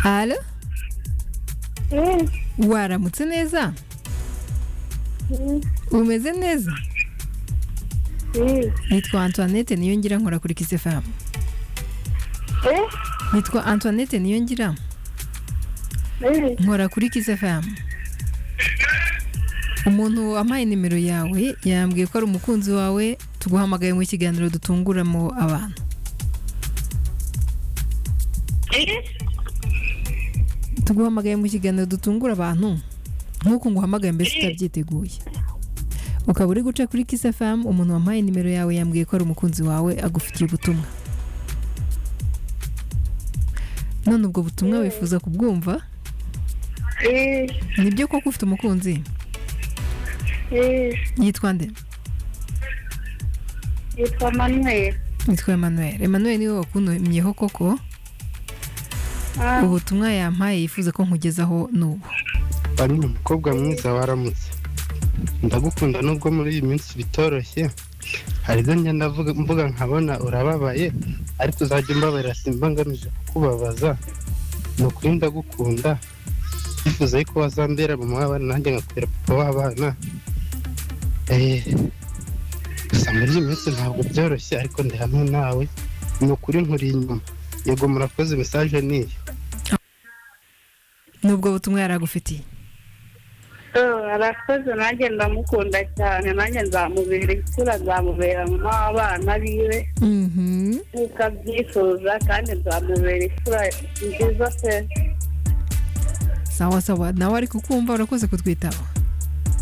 halo Mm, waramutse neza mm, umeze neza mm. nitwa antoinette niyo ngira nkora kuri kisi famu Eh, nitwa antoinette niyo ngira eh, nkora kuri kisi famu umuntu wampaye nimero yawe yambwiye ko ari umukunzi wawe tuguhamagaye mu kiganiro dutunguramo abantu eh. tuguhamagaye mu kiganiro dutungura abantu nk'uko nguhamagaye mbese utabyiteguye ukaba uri guca kuri kisi famu umuntu wampaye nimero yawe yambwiye ko ari umukunzi wawe agufitiye ubutumwa none ubwo butumwa wifuza kubwumva Eh, nibyo koko ufite umukunzi eh. yitwa nde Yitwa Manuel. yitwa Emmanuel Emmanuel niwe wakuntumyeho koko Ah, ubutumwa yampaye yifuza ko nkugezaho n'ubu Aline umukobwa mwiza waramutse ndagukunda nubwo muri iyi minsi bitoroshye hari ibyo ngenda mvuga- mvuga nkabona urababaye ariko uzajya umbabarira simba ngamije kukubabaza ni ukuri ndagukunda yifuza yuko wazambera mama w'abana nanjye nkakubera papa w'abana Eh, gusa muri iyi minsi ntabwo byoroshye ariko ndi hamwe nawe ni ukuri nkuri inyuma yego murakoze mesaje ni iyi n'ubwo butumwa yari agufitiye so, arakoze nanjye ndamukunda cyane nanjye nzamubera isura nzamubera mama w'abana biwe Mhm. nk'uko abyifuza kandi nzamubera isura nziza pe sawa sawa nawe ariko kumva urakoze kutwitaho